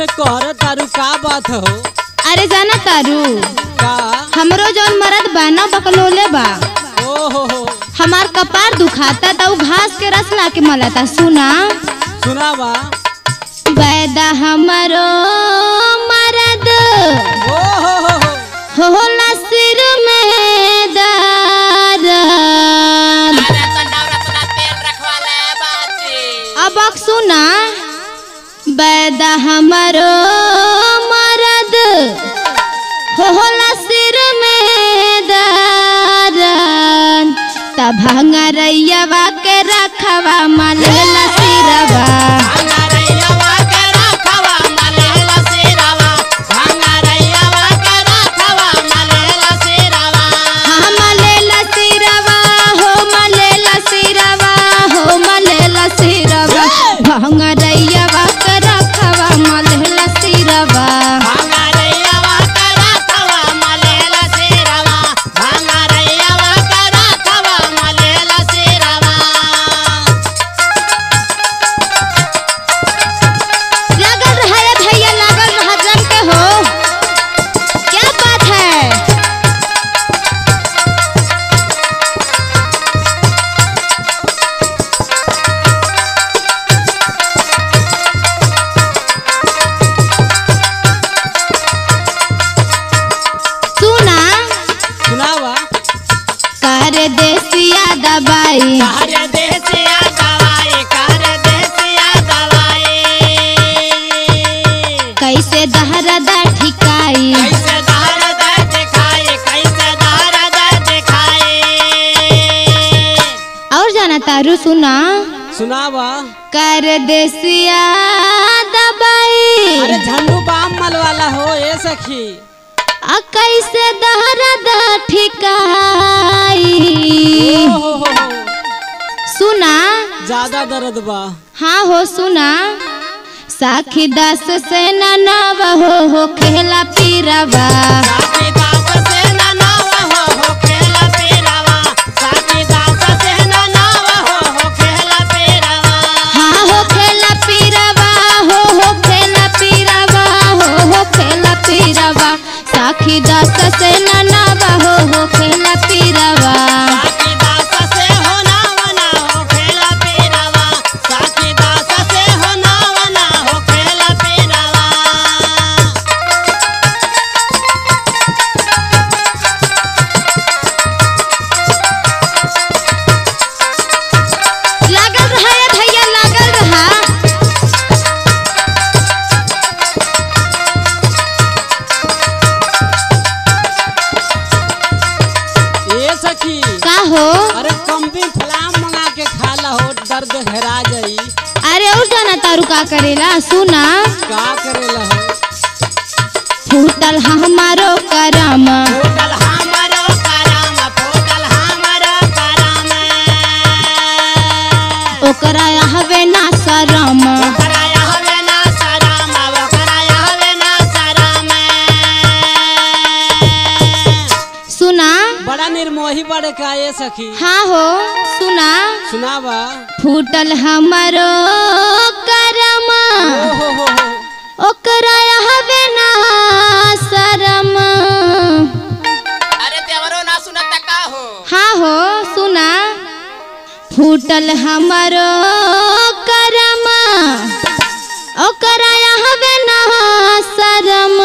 में कहर तारू का बात हो अरे जाना तारू का हमरो जौन मरद बा ना बकलोले बा ओ हो हो हमार कपार दुखाता त उ घास के रस ला के मलाता सुना सुनावा बैदा हमरो मरद ओ हो हो हो होला सिर में दर्द अरे तो नवरा तोरा तेल रखवा ले बाची अब अक सुना बैदा हमरो मरद होला सिर में दर्द तब भंगरैया के रखवा मलेला सिरवा भंगारैयावा के रखवा मलेला सिरवा भंगारैयावा के रखवा मलेला सिरवा हाँ मलेला सिरवा हो मलेला सिरवा हो मलेला सिरवा भंगरैया के रखवा मलेला सिरवा भंगारैयावा के रखवा मलेला सिरवा भंगारैयावा के रखवा मलेला सिरवा लागल रहा है भैया लागल रहा जम के हो क्या बात है सुना सुनावा कर देसिया दबाई कर देसिया दवाई कर देसिया दवाई कैसे दहरदा ठिकाई कैसे दर्द दिखाए कैसे दर्द दिखाए और जाना तारू सुना सुनावा कर देसिया दबाई अरे झंडू बाम मल वाला हो ए सखी आ कैसे दहरदा ठिकाई ओ हो हो हो सुना ज्यादा दर्द बा हाँ हो सुना साखी दास से ननाव हो हो खेला पीरवा साथी दास से न नाव हो हो खेला पीरावा साथी दास से न नाव हो हो खेला पीरावा हाँ हो खेला पीरवा हो हो खेला पीरवा हो हो खेला पीरवा साखी दास से ननाव हो हो खेला पीरवा साथी दास से हो नाव ना हो खेला पीरावा साथी दास से हो नाव ना हो खेला पीरावा लागल रहा है भैया लागल रहा ए सखी का हो अरे कम्बी फलाम मंगा के खा ला हो दर्द हेरा जाई अरे और जाना तारू का करेला सुना का करेला हो फूटल हमारो करम फूटल हमरो करम फूटल हमरो करम ओकरा हवे ना शरम ओकरा यहवे ना शरम ओकरा यहवे ना शरम सुना बड़ा निर्मोही बड़े का ए सखी हाँ हो सुना सुनावा फूटल हमारो करम ओ हो हो हो ओकरा हवे ना शरम अरे देवरो ना सुनत का हो हाँ हो सुना फूटल हमारो करम ओकरा हवे ना शरम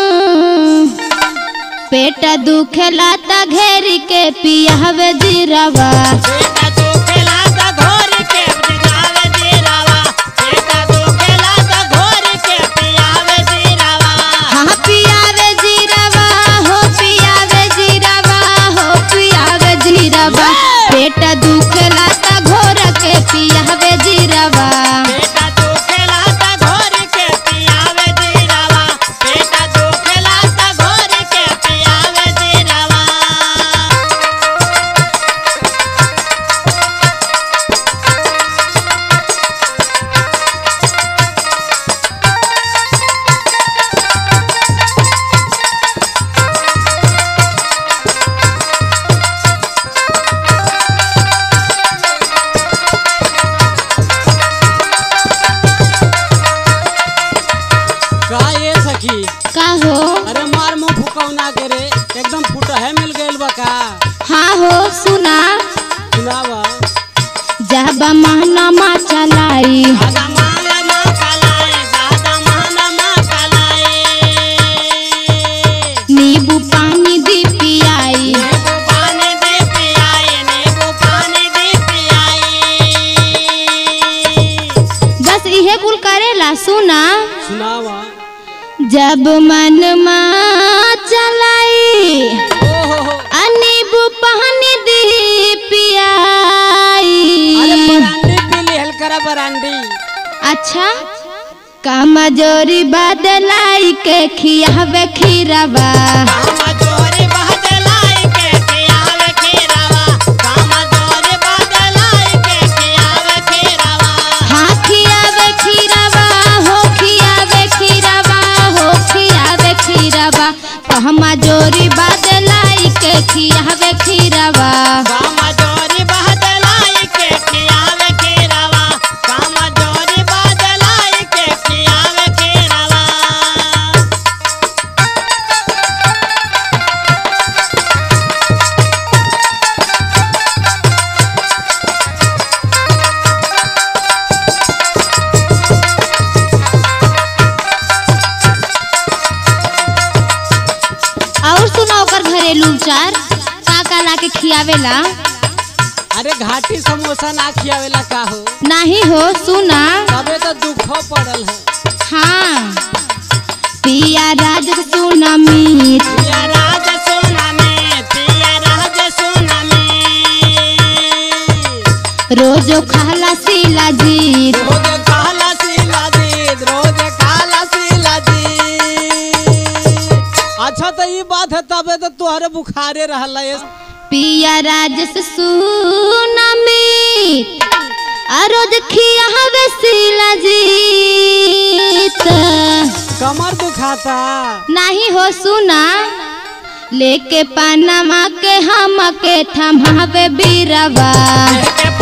पेट दुखेला त घेर के पियावे जीरवा बेटा तू खेला त घोर के दिखावे जीरावा बेटा तू खेला त घोर के पियावे जीरावा हाँ पियावे जीरवा हो पियावे जीरवा हो पियावे जीरवा पेट दुखेला त घोर के पियावे जीरवा बेटा तू खेला त घोर के पियावे जीरावा बेटा तू खेला त घोर के पियावे जीरावा जब महनमा चलाई दादा मान माँ कलाई दादा मान माँ कलाई नींबू पानी दी पियाई नींबू पानी दे पियाई नींबू पानी दे पियाई बस इहे कुल करेला सुना सुनावा जब मन चलाई ओहो हो आ नींबू पानी दी अरे पियाई बरांडी पी लिहल करा बरांडी अच्छा कमजोरी बदलाई के खियावे खीरवा काम जोरी बदलाई के खियावे खीरवा काम जोरी बदलाई के खियावे खीरवा हाँ खियावे खीरवा हो खियावे खीरवा हो खियावे खीरवा कमजोरी बदलाई के खियावे खीरवा काम जोरी बदलाई के खियावे खीरवा काम जोरी बदलाई के खियावे खीरवा और सुना ओकर घरेलू उपचार का का ला के खियावेला अरे घाटी समोसा ना खियावेला का हो नहीं हो सुना तबे तो दुखो पड़ल है हाँ पिया राज सुना मीत पिया राज सोना में पिया राज सोना में रोजो खाला सीला जीत रोज काला सीला जीत रोज काला सीला जीत अच्छा तो ये बात है तबे तो तुहरे बुखारे रहला ये पिया राजस सुना मीत आ रोज खिया हवे सीला जीत कमर दुखाता नहीं हो सुना लेके पनमा के हम के थमावे बीरवा के